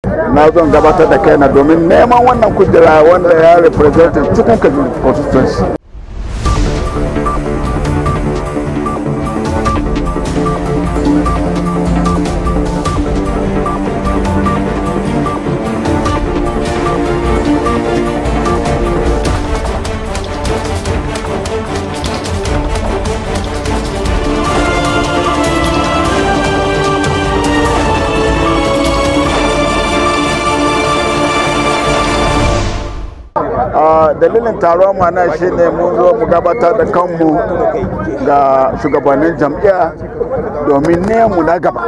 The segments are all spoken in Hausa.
na zon gabatar da kaina domin neman wannan kujera wanda ya representin cikin kajin constituency dalilin taron mana shine mun zo mu gabatar da kanmu ga shugabannin jam'iyya domin nemu na gaba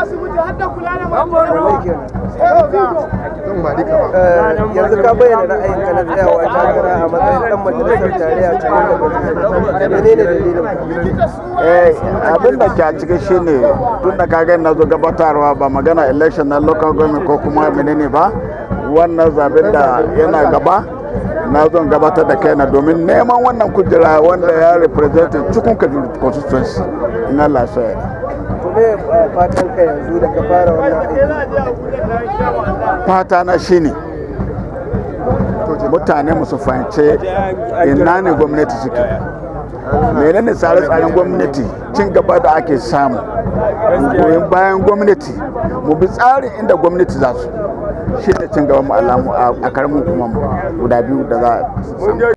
yanzu ka bayyana ra'ayinka na tsayawa takara a matsayin dan majalisar tarayya cikin da menene dalilin abin da ke a cikin shine tun da kaga na zo gabatarwa ba magana election na local government ko kuma menene ba wannan zaben da yana gaba na zon gabatar da kaina domin neman wannan kujera wanda ya representin cikin kajin constituency in Allah so ya kuma fatan ka yanzu da ka fara wannan aiki fata na shine mutane musu fahimce ina ne gwamnati suke menene tsare-tsaren gwamnati cin gaba da ake samu goyon bayan gwamnati mu bi tsarin inda gwamnati za su shi ne cin gaban mu a karamin kuma guda biyu da za a samu